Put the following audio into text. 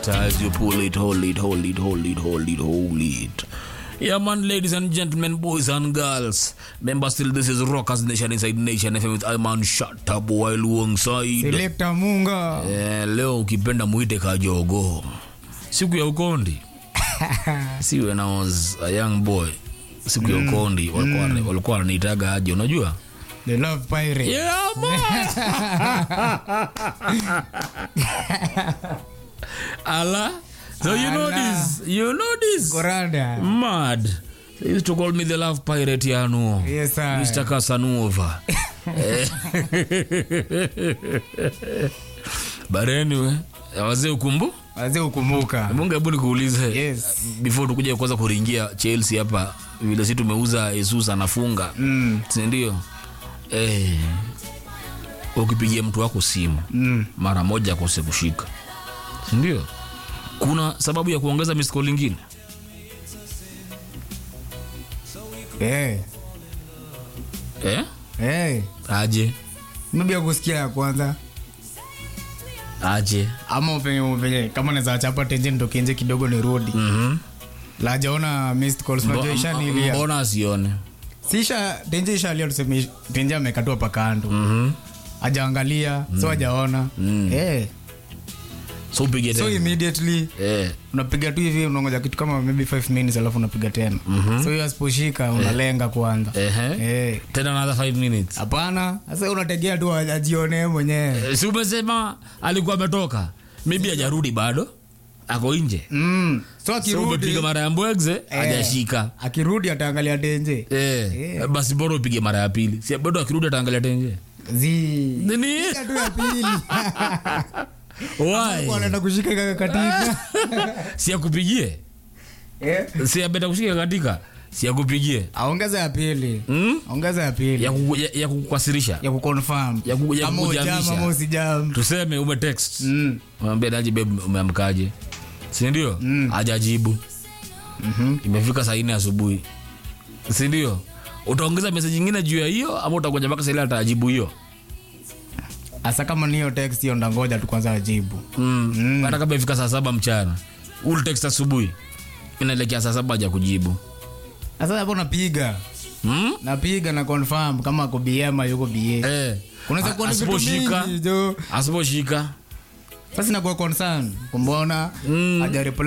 as you pull it, hold it, hold it, hold it, hold it, hold it. Yeah, man, ladies and gentlemen, boys and girls. Remember, still, this is Rockers Nation inside Nation FM with Iman Shata Boy alongside. Selector Munga. Eh, leo ukipenda muite kajogo siku ya ukondi si when I was a young boy siku ya ukondi walikuwa walikuwa wananiitaga aje unajua The Love Pirate. yeah, man. ala so you know Ala. this you know this Korada. mad they used to call me the love pirate yanu Yes, sir. Mr. Casanova. Eh. But anyway, wazee ukumbu Wazee ukumbuka. mungu hebu nikuulize Yes. before tukuja kwanza kuringia chelsea hapa vile si tumeuza jesus anafunga Mm. sindio eh, ukipigia mtu wako simu Mm. mara moja akose kushika sindio kuna sababu ya kuongeza misko lingine Eh. eh? Eh. aje Maybe ya kusikia ya kwanza aje ama upenye upenye kama naweza chapa tenje nitoke nje kidogo nirudi. mm-hmm. La jaona missed calls unajua ishanilia. mbona asione Sisha tenje ishalia tuseme tenje amekatwa pa kando. mm-hmm. Hajaangalia, so hajaona. Mm. Eh. so upige So tena immediately eh. unapiga tu hivi unangoja kitu kama maybe 5 minutes alafu unapiga tena. So hiyo asiposhika unalenga kwanza. Ehe. Eh. tena another 5 minutes Hapana, sasa unategea tu ajione mwenyewe. Eh, si umesema alikuwa ametoka maybe hajarudi bado ako nje Mm. So so akirudi umepiga mara ya mbwegze hajashika akirudi ataangalia tenje. Eh, Eh. basi bora upige mara ya pili si bado akirudi ataangalia tenje Zi. nini Piga tu ya pili. why Wanaenda kushika kaka katika. si akupigie Eh. si abeta kushika katika si akupigie Aongeza ya pili. hmm? Ongeza ya pili. ya, kuku- ya, ya kukukasirisha ya kuconfirm. Ya ku- ya Kama kukujamisha. ujam ama usijam. tuseme ume text Mm. mwambie daji babe umeamkaje sindio Mm. hajajibu Mhm. imefika saa nne asubuhi sindio utaongeza meseji ingine juu ya hiyo ama utakuja mpaka saili atajibu hiyo Asa kama ni hiyo text hiyo ndangoja tu kwanza ajibu. mm. Mm. hata kama ifika saa saba mchana ul text asubuhi inaelekea saa saba haja kujibu Sasa hapo napiga. mm? Napiga na confirm kama ako BM yuko BA. eh. Unaweza kuwa ni vitu asiposhika mingi jo. asiposhika Sasa inakuwa concern. Kumbona Mm. hajareply